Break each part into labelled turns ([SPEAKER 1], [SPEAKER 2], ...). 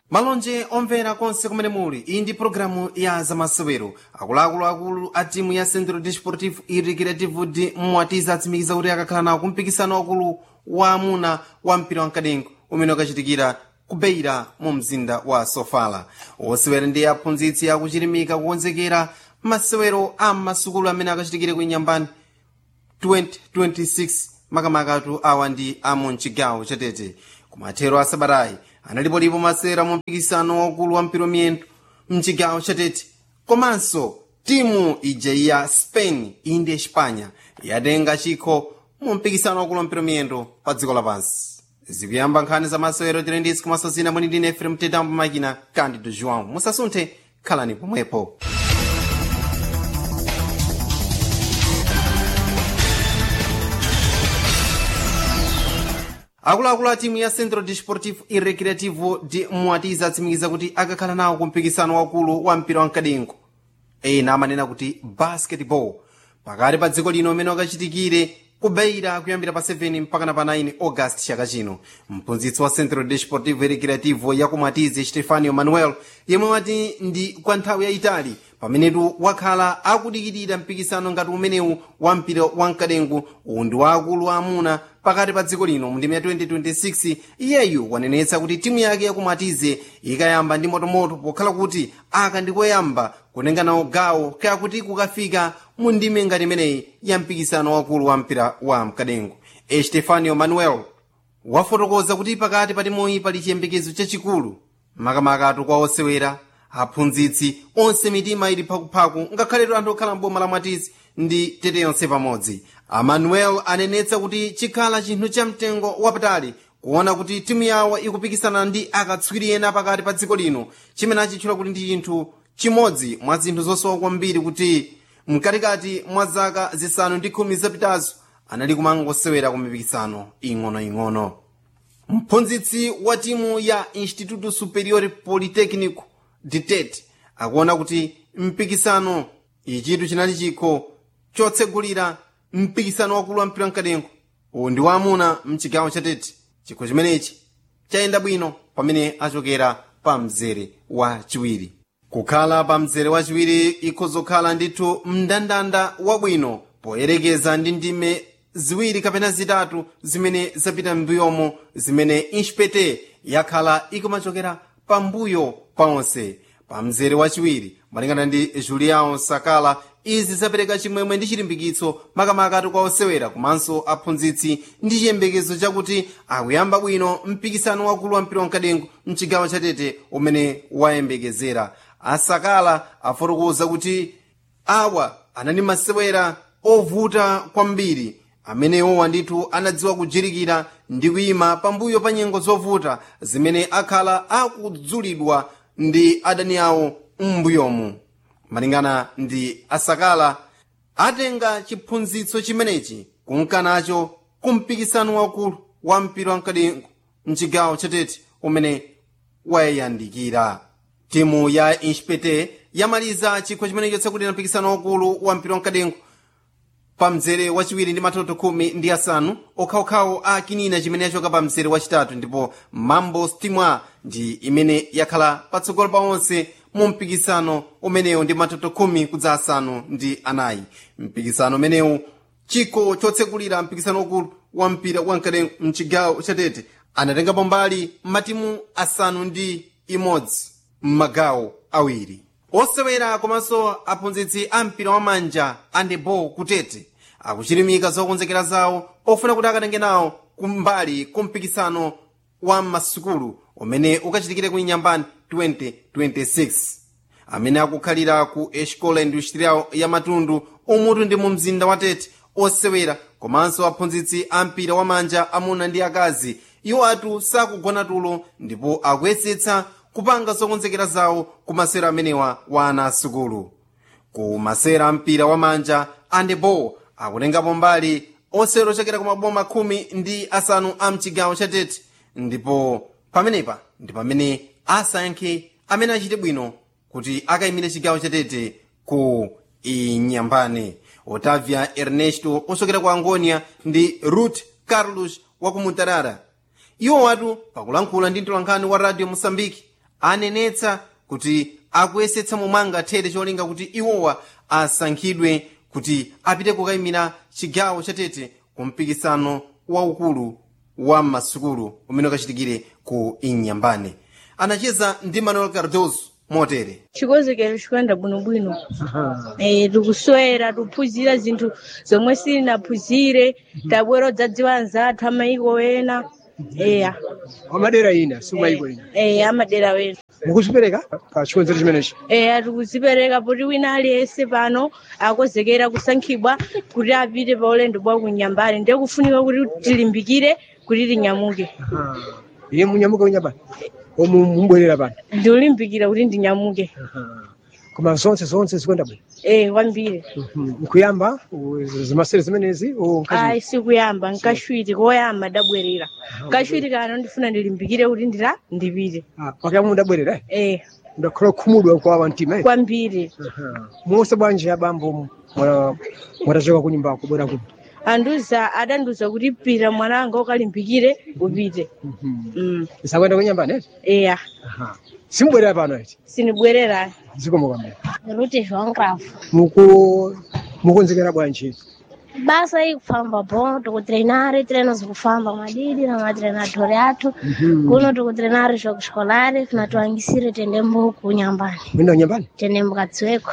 [SPEAKER 1] malonje omvera konse kumene muli iyi ndi pologalamu ya zamasewero akuluakulu a timu ya centro desportivo e recreativo de mwatiza atsimikiza kuti akakhala nawo kumpikisano wakulu wa amuna wa mpira wamkadengo umene ukachitikira kubeira mu mzinda wa sofala osewera ndi aphunzitsi akuchirimika kukonzekera masewero a masukulu amene akachitikire ku inyambani 2026 makamakatu awa ndi amu mchigawo chatete kumathero a sabatayi analipolipo masewera mu mpikisano wakulu wa mpira miyendo mchigawo chatete komanso timu ija ya spain iyi ndi espanya yatenga chikho mu mpikisano wakulu wa mpira miyendo pa dziko lapansi zikuyamba nkhani za masewero tilenditsi komanso zina mwini ndine efrem tetambo makina candido joão musasunthe khalani pomwepo akuluakulu a timu ya centro desportivo e recreativo de mwatiza atsimikiza kuti akakhala nawo kumpikisano wakulu wa mpira wamkadengo ena amanena kuti basketball pakati pa dziko lino umene wakachitikire kubeira kuyambira pa 7 mpaka pa 9 august chaka chino mphunzitsi wa centro desportivo e recreativo ya kumwatize stefanio manuel yemwe wati ndi kwa nthawi yayitali pamenetu wakhala akudikirira mpikisano ngati umenewu wa mpira wamkadengo uwu ndi waakulu amuna pakati pa dziko lino mu ndimi ya 2026 iyeyu wanenetsa kuti timu yake yakumwatize ikayamba ndi motomoto pokhala kuti aka ndikoyamba kutenga nawo gawo kaya kuti kukafika mu ndime ngati imeneyi ya mpikisano wakulu wa mpira wa mkadengo estefanio manuel wafotokoza kuti pakati pa timuyi pali chiyembekezo chachikulu makamakatu kwa osewera aphunzitsi onse mitima ili phakuphaku ngakhaletu anthu okhala mboma la mwatizi ndi tete yonse pamodzi amanuel anenetsa kuti chikhala chinthu cha mtengo wapatali kuona kuti timu yawo ikupikisana ndi akatswiri ena pakati pa dziko lino chimene achitchula kuti ndi chinthu chimodzi mwa zinthu zosowa kwambiri kuti mkatikati mwa zaka zisanu ndi khumi zapitazo anali kumangosewera ku mipikisano ing'onoing'ono mphunzitsi wa timu ya instituto superior politecnico ditet akuona kuti mpikisano ichitu chinali chikho chotsegulira mpikisano wakulu wa mpira wamkadengo uwu ndi waamuna mchigawo chatete chikho chimenechi chayenda bwino pamene achokera pa mzere wa chiwiri kukhala pa mzere wachiwiri ikhozokhala ndithu mndandanda wabwino poyerekeza ndi ndime ziwiri kapena zitatu zimene zapita m'mbuyomo zimene inspete yakhala ikumachokera pambuyo paonse pa mzere wachiwiri malingana ndi julião sakala izi zapereka chimwemwe ndi chilimbikitso makamakatu kwa osewera komanso aphunzitsi ndi chiyembekezo chakuti akuyamba bwino mpikisano wakulu wa mpira wamkadengo mchigawo chatete umene wayembekezera asakala afotokoza kuti awa anali masewera ovuta kwambiri amenewowa ndithu anadziwa kujirikira ndi kuyima pambuyo pa nyengo zovuta zimene akhala akudzulidwa ndi adani awo m'mbuyomu malingana ndi asakala atenga chiphunzitso chimenechi kunkanacho kumpikisano wakulu wa mpira wamkadengo mchigawo chatete umene wayandikira timu ya inspete yamaliza chikho chimenecho chakuti mpikisano wakulu wa mpira wamkadengo pa mzere wachiwiri ndi matoto khumi ndi asanu okhaokhawo a kinina chimene yachoka pa mzere wachitatu ndipo mambo stimwa ndi imene yakhala patsogolo pa onse mu mpikisano umenewu ndi matoto khumi kudza asanu ndi anayi mpikisano umenewu chikho chotsekulira mpikisano ukulu wa mpira wamkadengo mchigawo chatete anatengapo mbali matimu asanu ndi imodzi m'magawo awiri osewera komanso aphunzitsi a mpira wamanja andebo kutete akuchirimika zokonzekera zawo ofuna kuti akatenge nawo kumbali kumpikisano wa masukulu umene ukachitikire ku inyambani 2026 amene akukhalira ku escola industrial ya matundu umutu ndi mu mzinda wa tete osewera komanso aphunzitsi a mpira wamanja amuna ndi akazi iwo atu sakugona tulo ndipo akuyesetsa kupanga zokonzekera zawo ku masewera amenewa wa ana asukulu ku masewera ampira wamanja andebo akutengapo mbali osewera ochokera ku maboma khumi ndi asanu a mchigawo cha tete ndipo pamenepa ndi pamene asankhe amene achite bwino kuti akayimire chigawo cha tete ku inyambane otavia ernesto ochokera ku angonia ndi ruth carlos wa ku mutarara iwo watu pakulankhula ndi mtolankhani wa radio mosambiki anenetsa kuti akuyesetsa momwe angathere cholinga kuti iwowa asankhidwe kuti apite kukayimira chigawo chatete ku mpikisano waukulu wa masukulu umene ukachitikire ku inyambane anacheza ndi manuel cardoso motere
[SPEAKER 2] chikonzekero chikuyenda bwinobwino eh tikuswera tiphunzira zinthu zomwe sitinaphunzire tabwera odzadziwa anzathu amayiko ena eya
[SPEAKER 3] amadera ina simayiko ina
[SPEAKER 2] eh amadera wena
[SPEAKER 3] mukuzipereka pa chikonzero chimenechi
[SPEAKER 2] eya tikuzipereka poti wina aliyense pano akonzekera kusankhidwa kuti apite pa ulendo bwa kunyambani ndiye kufunika kuti tilimbikire kuti tinyamuke
[SPEAKER 3] iye munyamuka kunyambani omu mubwerera pano
[SPEAKER 2] ndiulimbikira kuti ndinyamuke
[SPEAKER 3] koma zonse zonse zikuyenda bwino
[SPEAKER 2] eh kwambiri
[SPEAKER 3] nkuyamba zimasere zimenezi
[SPEAKER 2] ayi sikuyamba nkashwiti koyamba ndabwerera kashwiti kano ndifuna ndilimbikire kuti ndira ndipite
[SPEAKER 3] pakuyamba mudabwerera
[SPEAKER 2] eh
[SPEAKER 3] ndakhala khumudwa kwa mtima
[SPEAKER 2] kwambiri
[SPEAKER 3] monse bwanji abambo mwatachoka kunyumba kubwera kuno
[SPEAKER 2] anduza adanduza kuti pita mwananga ukalimbikire upite mm.
[SPEAKER 3] isakuyenda kunyambani
[SPEAKER 2] eya
[SPEAKER 3] simbwerera pano eti
[SPEAKER 2] sinibwerera
[SPEAKER 3] zikomo kwambiri
[SPEAKER 4] Ruti João Cravo.
[SPEAKER 3] muku mukonzekera bwanji
[SPEAKER 4] Basa aí kufamba bom, tukutreinar, treinos kufamba madidi na matreinadori athu. Kuno tukutreinar jogo escolar, na tuangisire tendembo kunyambani.
[SPEAKER 3] mwenda kunyambani
[SPEAKER 4] Tendembo katsweko.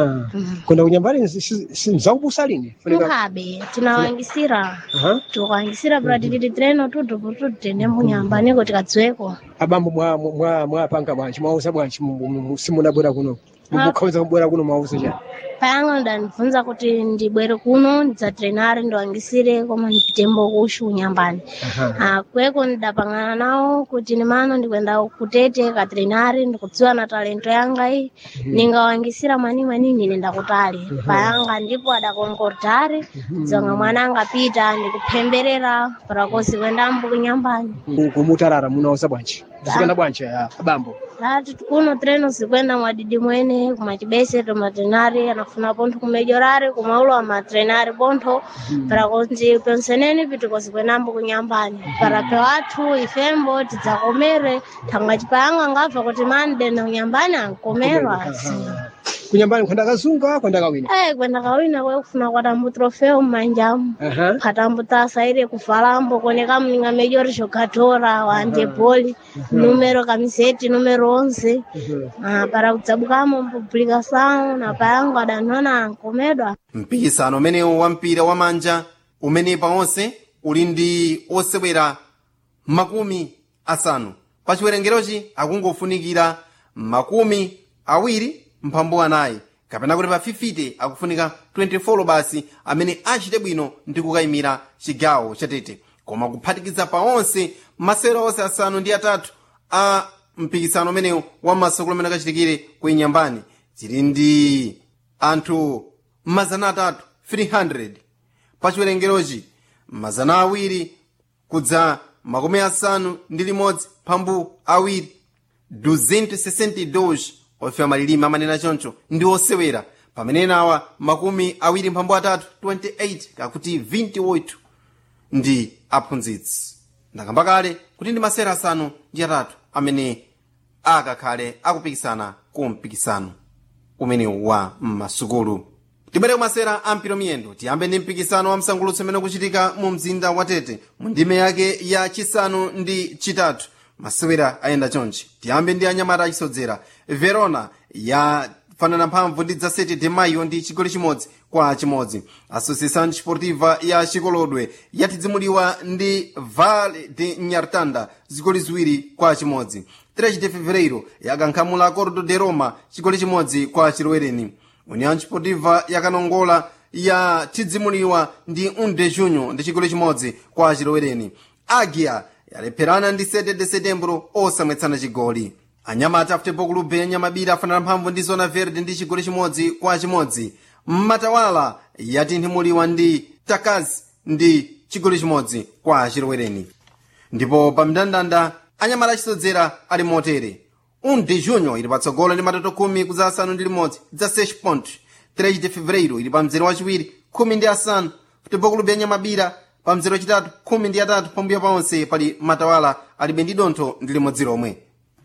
[SPEAKER 3] kwenda kunyambani mzakubusa lini Funika-
[SPEAKER 4] Mukabe, tunawangisira.
[SPEAKER 3] Aha.
[SPEAKER 4] Tukuangisira pra tititi treino tutu putu tendembo nyambani kuti katsweko.
[SPEAKER 3] abambo mwa- mwa- mwapanga bwanji mwauza bwanji mu- mu- mu- simunabwera kuno mukukhawiza kubwera kuno mwauza chani
[SPEAKER 4] Payanga ndanibvunza kuti ndibwere kuno ndidzatrenare ndiwangisire koma ndipitembo kushu kunyambani. Ah, kweko ndidapangana nawo kuti nimano ndikwenda kutete katrenari ndikudziwa na talento yanga iyi ningawangisira mwani mwani nine ndakutali payanga ndipo adakonkordari dzonga mwana angapita ndikuphemberera parakosi kwendambo kunyambani
[SPEAKER 3] Ku- kumutarara munauza bwanji zikuyenda bwanji ah, abambo
[SPEAKER 4] lati kuno treno zikwenda mwadidi mwene kumachibese tomatrenari anafuna pontho kumejorari kumaulo wa matrenari pontho parakonzi penseneni pitiko zikwendambo kunyambani parape wathu ifembo tidzakomere thangwa cipayanga ngabva kuti mande na kunyambani ankomerwa
[SPEAKER 3] kunyambani kwenda kazunga kwenda kawina
[SPEAKER 4] Eh, kwenda kawina kwekufuna kwatambo trofeo mmanjamu
[SPEAKER 3] Aha.
[SPEAKER 4] khatambo tasaire kufalambo koneka mninga mejori jogatora wande boli numero kamiseti numero onze Ah, para kudzabukamo mpublikação na payango adanona ankomedwa
[SPEAKER 1] mpikisano umenewu wa mpira wa manja umene pawonse uli ndi osewera makumi asanu pa chiwerengerochi akungofunikira makumi awiri mphambu anayi kapena kuti pa 50 akufunika 24 basi amene achite bwino ndi kukayimira chigawo chatete koma kuphatikiza pawonse masewero onse asanu ndi atatu a mpikisano umenewu wa masukulu amene akachitikire ku inyambani tili ndi anthu mazana atatu 300 pa chiwerengerochi mazana awiri kudza makumi asanu ndi limodzi mphambu awiri 262 ofewa malilime amanena choncho ndi osewera pamene nawa makumi awiri mphambu atatu 28 kakuti 28 ndi aphunzitsi ndakamba kale kuti ndi masera asanu ndi atatu amene akakhale akupikisana ku mpikisano umenewu wa m'masukulu tibwere kumasera a mpira miyendo tiyambe ndi mpikisano wa msangulutso umene ukuchitika mu mzinda wa tete mu ndime yake ya chisanu ndi chitatu masewera ayenda chonchi tiyambe ndi anyamata achisodzera verona yafanana mphamvu ndi dza 7 de maio ndi chigoli chimodzi kwa chimodzi associação desportiva ya chikolodwe yatidzimuliwa ndi vale de nyartanda zigoli ziwiri kwa chimodzi 3 de fevereiro yakankhamula acordo de roma chigoli chimodzi kwa chilowereni união desportiva yakanongola yatidzimuliwa ndi 1 de junho ndi chigoli chimodzi kwa chilowereni agia yalepherana ndi 7 de setembro osamwetsana chigoli anyamata futebol club yanyamabira afanana mphamvu ndi zona verde ndi chigoli chimodzi kwa chimodzi mmatawala yatinthumuliwa ndi takazi ndi chigoli chimodzi kwa chilowereni ndipo pa mndandanda anyamata achisodzera ali motere 1 de junho ili patsogolo ndi matoto khumi kudza asanu ndi limodzi dza 6 point 3 de fevereiro ili pa mzere wachiwiri khumi ndi asanu futebol club yanyamabira pa mzere wachitatu khumi ndi atatu pambuyo paonse pali matawala alibe ndi dontho ndi limodzi lomwe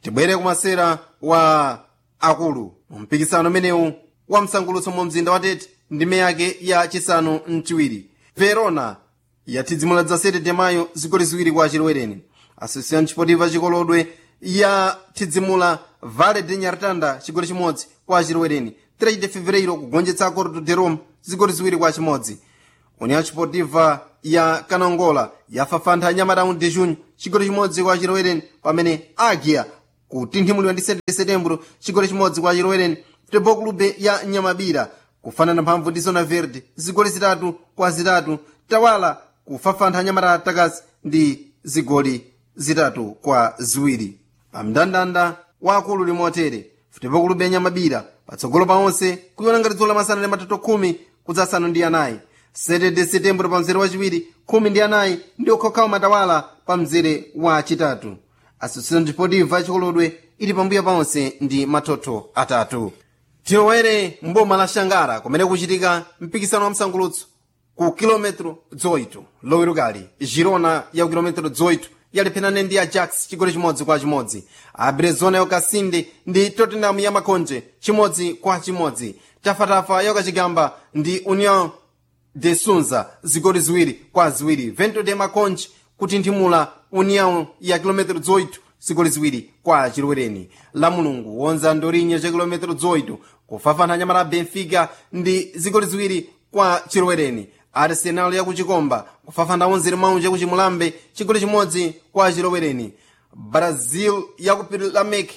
[SPEAKER 1] tibwere kumasera wa akulu mu mpikisano umenewu wa msangulutso mu mzinda wa tete ndime yake ya chisanu mchiwiri verona yathidzimula dza 7 de mayo zigoli ziwiri kwa chilowereni association chipotiva chikolodwe yathidzimula vale de nyartanda chigoli chimodzi kwa chilowereni 3 de fevereiro kugonjetsa acordo de roma zigoli ziwiri kwa chimodzi união chipotiva ya kanongola yafafantha anyamata de junho chigoli chimodzi kwa chilowereni pamene agia kutinthimulidwa ndi 7 de setembro chigoli chimodzi kwa chilowereni futebol clube ya nyamabira kufanana mphamvu ndi zona verde zigoli zitatu kwa zitatu tawala kufafantha anyamata takasi ndi zigoli zitatu kwa ziwiri pamndandanda waakulu limotere futebol clube ya nyamabira patsogolo paonse kuiona ngati dzulo lamasana ndi matatu khumi kudzasanu ndi anayi 7 de setembro pa mzere wachiwiri khumi ndi anayi ndi okhokhawo matawala pa mzere wa chitatu associação desportiva chikolodwe ili pambuyo paonse ndi mathotho atatu tilowere mboma la xangara kumene kuchitika mpikisano wa msangulutso ku kilometro 18 lowerukali girona ya ku kilometro 18 yalepherana ndi ajax chigoli chimodzi kwa chimodzi abrezona yokasinde ndi tottenham ya makonje chimodzi kwa chimodzi tafatafa yokachigamba ndi union de sunza zigoli ziwiri kwa ziwiri vento de makonje kutinthimula união ya kilometro 18 zigoli ziwiri kwa chilowereni la mulungu wonza ndorinye cha kilometro 18 kufafana anyamata benfica ndi zigoli ziwiri kwa chilowereni arsenal ya kuchikomba kufafana onzere maunji ya kuchimulambe chigoli chimodzi kwa chilowereni brazil ya ku lamek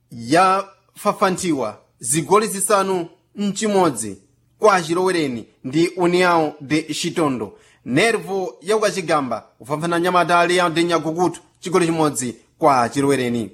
[SPEAKER 1] yafafantiwa zigoli zisanu mchimodzi kwa chilowereni ndi união de chitondo nervo yakukachigamba kufafana nyamata aliya de nyagukutu chigoli chimodzi kwa chilowereni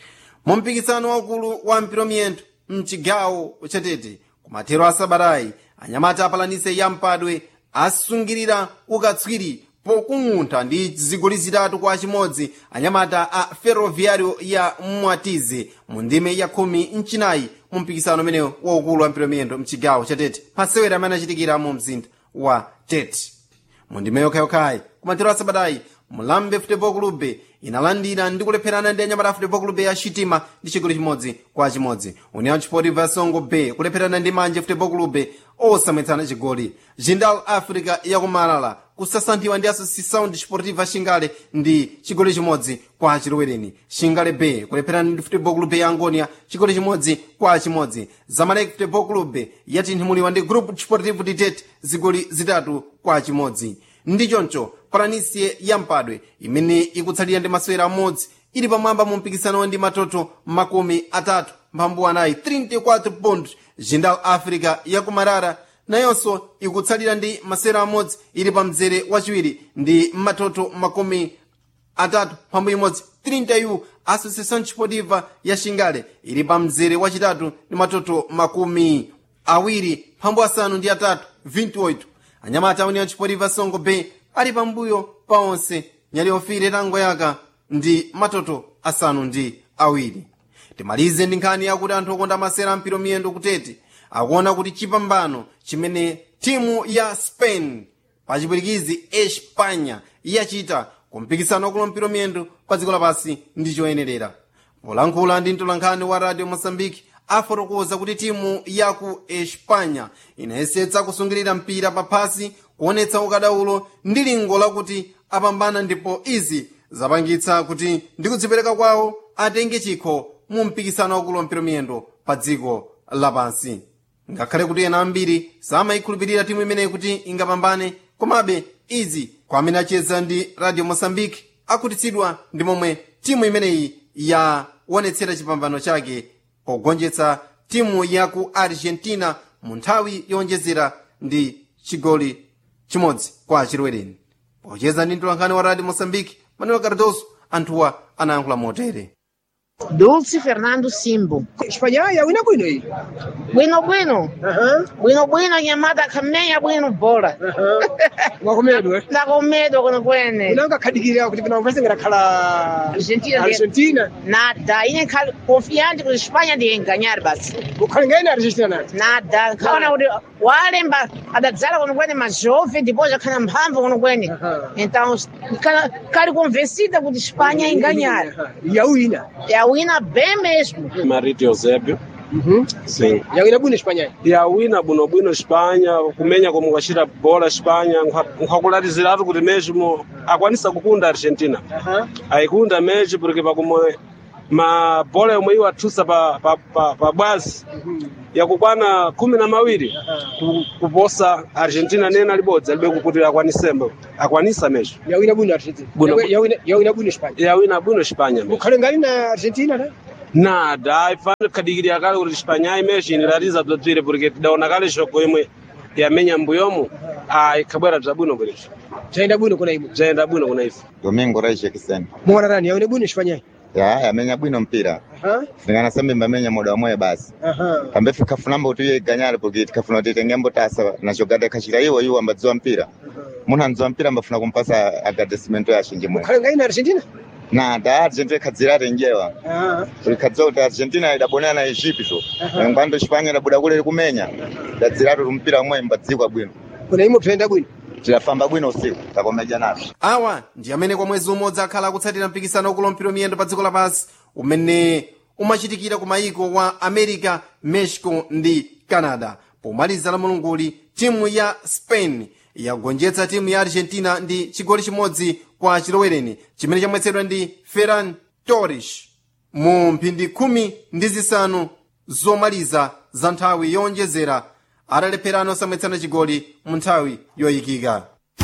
[SPEAKER 1] mu mpikisano waukulu wa mpiromiyento mchigawo chatete kumathero a sabatayi anyamata apalanise ya mpadwe asungirira ukatswiri pokung'untha ndi zigoli zitatu kwa chimodzi anyamata a ferroviario ya mwatize mu ndime ya khumi mchinayi mu mpikisano umenewo waukulu wa mpiromiyento mchigawo chatete pasewera amene achitikira mu mzinda wa tete mu ndime yokhayokhayi kumathero a sabatayi mulambe futebol clube inalandira ndi kulepherana ndi anyamata futebol clube ya chitima ndi chigoli chimodzi kwa chimodzi união chipotiva songo bay kulepherana ndi manje futebol clube osamwetsana chigoli jindal africa yakumalala kusasanthiwa ndi associação desportiva xingale ndi chigoli chimodzi kwa chilowereni xingale bay kulepherana ndi futebol clube ya angonia chigoli chimodzi kwa chimodzi zamalek futebol clube yatinthimulidwa ndi group desportivo ditete zigoli zitatu kwa chimodzi ndi choncho palanisie ya mpadwe imene ikutsalira ndi masewera amodzi ili pamwamba mu mpikisano ndi matoto makumi atatu mphambu anayi 34 pond jindal africa yakumarara nayonso ikutsalira ndi masewera amodzi ili pa mzere wachiwiri ndi matoto makumi atatu mphambu imodzi 30 yu associação desportiva ya xingale ili pa mzere wachitatu ndi matoto makumi awiri mphambu asanu ndi atatu 28 anyamata união desportiva songo bay ali pambuyo pa onse nyali ofire tangoyaka ndi matoto asanu ndi awiri timalize ndi nkhani yakuti anthu okonda masera mpiro miyendo kutete akuona kuti chipambano chimene timu ya spain pa chipwirikizi espanya yachita kumpikisano wakulo mpiro miyendo pa dziko lapasi ndi choyenerera polankhula ndi mtolankhani wa radio mosambiki afotokoza kuti timu ya ku espanya inayesetsa kusungirira mpira paphasi kuonetsa ukadaulo ndi lingo lakuti apambana ndipo izi zapangitsa kuti ndi kudzipereka kwawo atenge chikho mu mpikisano wakulo mpiro miyendo pa dziko lapansi ngakhale kuti ena ambiri samayikhulupirira timu imeneyi kuti ingapambane komabe izi kwa amene acheza ndi radio mosambiki akhutitsidwa ndi momwe timu imeneyi yaonetsera chipambano chake pogonjetsa timu ya ku argentina mu nthawi yowonjezera ndi chigoli chimodzi kwa chilowereni pocheza ndi mtolankhani wa radio mosambiki manuel cardoso anthuwa anayankhula motere
[SPEAKER 5] Dulce Fernando Simbo.
[SPEAKER 3] Espanha yawina bwino iyi.
[SPEAKER 5] Bwino bwino.
[SPEAKER 3] Aha.
[SPEAKER 5] Bwino bwino nyamata khamenya bwino bora.
[SPEAKER 3] Mwakomedwe.
[SPEAKER 5] Ndakomedo kuno kwene.
[SPEAKER 3] Unanga kadikira kuti kana mvese ngakhala
[SPEAKER 5] Argentina ndi-
[SPEAKER 3] Argentina.
[SPEAKER 5] Nada. Ine khali confiante kuti Espanha ndiye ganhar basi.
[SPEAKER 3] Ukhali ngene Argentina nati.
[SPEAKER 5] Nada. Khaona kuti walemba adadzala kuno kwene majove depois akhala mphamvu kuno kwene.
[SPEAKER 3] Aha.
[SPEAKER 5] Então, kala- kali convencida kuti Espanha inganhar.
[SPEAKER 3] Yawina.
[SPEAKER 5] É a yawina bem mesmo
[SPEAKER 6] Marito Eusébio,
[SPEAKER 3] Mhm.
[SPEAKER 6] sim.
[SPEAKER 3] yawina bwino Espanha
[SPEAKER 6] yawina bwinobwino Espanha kumenya como ukachita bola Espanha nkhakulaliziratu kuti mesmo akwanisa kukunda Argentina
[SPEAKER 3] aha
[SPEAKER 6] aikunda mechi porque pakumwe mabola yomwe iwo athusa pa, pa, pa, pa bwazi yakukwana khumi na mawiri ku- kuposa Argentina nena libodzi alibe kukuti akwanisemo akwanisa mechi
[SPEAKER 3] yawina bwino Argentina
[SPEAKER 6] Bwino-
[SPEAKER 3] Yawi- yawina yawina bwino Espanha
[SPEAKER 6] yawina bwino Espanha mechi
[SPEAKER 3] mukhale ngali na Argentina ta
[SPEAKER 6] nada aifane khadikirira kale kuti Espanha imechi inilatiza bzobzire porque tidaona kale shoko imwe yamenya mbuyomu aikhabwera bzabwino bwerecho
[SPEAKER 3] zaenda bwino kuna imwe
[SPEAKER 6] bzayenda bwino kuna ife
[SPEAKER 7] Domingo Raiche Kiseni.
[SPEAKER 3] mwana nani yawina bwino Espanha
[SPEAKER 7] Ya, yamenya bwino mpira.
[SPEAKER 3] aha
[SPEAKER 7] Singana sambi mbamenya muda wamwe basi.
[SPEAKER 3] aha
[SPEAKER 7] Kambe fika funamba utuye ganyale porque tikafuna titenge mbotasa na jogada kachira iwo iwo ambadziwa mpira. Munhu andziwa mpira ambafuna kumpasa agradecimento ya shinji mwe.
[SPEAKER 3] mukhale ngali na Argentina
[SPEAKER 7] Na da Argentina kadzira renjewa.
[SPEAKER 3] aha
[SPEAKER 7] Tulikadzwa kuti Argentina idabonana na Egypt to. Ngwando Espanya idabuda kule kumenya. Dadzira tu mpira mwe mbadzikwa bwino.
[SPEAKER 3] kuna imwe tutaenda bwino
[SPEAKER 7] Tilafamba bwino usiku. Takomeja nazo.
[SPEAKER 1] awa ndi amene kwa mwezi umodzi akhala akutsatira mpikisano wakulompero miyendo pa dziko lapansi umene umachitikira ku mayiko wa america mexico ndi canada pomaliza la mulunguli timu ya spain yagonjetsa timu ya argentina ndi chigoli chimodzi kwa chilowereni chimene chamwetsedwa ndi ferran torres mu mphindi khumi ndi zisanu zomaliza za nthawi yowonjezera atalepherana osamwetsana chigoli mu nthawi yoyikika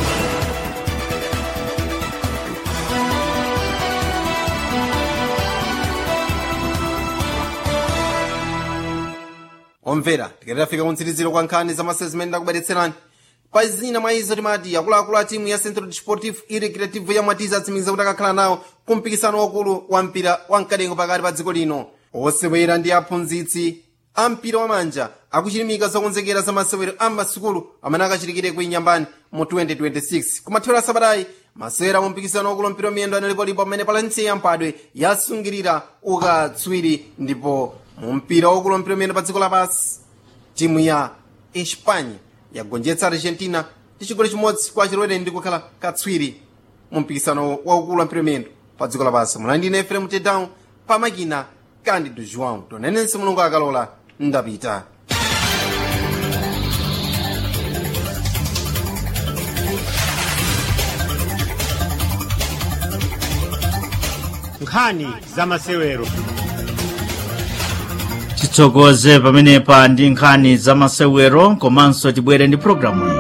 [SPEAKER 1] omvera tikatafika kumtsiriziro kwa nkhani za masezi zimene ndakubweretserani pa zina mwa izo timati akuluakulu a timu ya centro desportivo e recreativo ya mwatiza atsimikiza kuti akakhala nawo ku mpikisano wakulu wa mpira wa mkadengo pakati pa dziko lino osewera ndi aphunzitsi a mpira wa manja akuchilimika zokonzekera za masewero a masukulu amene akachitikire ku inyambani mu 2026 kumathero asabatayi masewera mu mpikisano wakulu mpira miyendo analipolipo pamene palansi yamphadwe yasungirira ukatswiri ndipo mu mpira wakulu mpira miyendo pa dziko lapansi timu ya espanya yagonjetsa argentina ndi chigoli chimodzi kwa chilowereni ndi kukhala katswiri mu mpikisano waukulu wa mpira miyendo pa dziko lapansi mulandine efrem tedown pa makina candido joão tonenense mulungu akalola ndapita
[SPEAKER 8] nkhani za masewero
[SPEAKER 9] titsogoze pamenepa ndi nkhani za masewero komanso tibwere ndi programu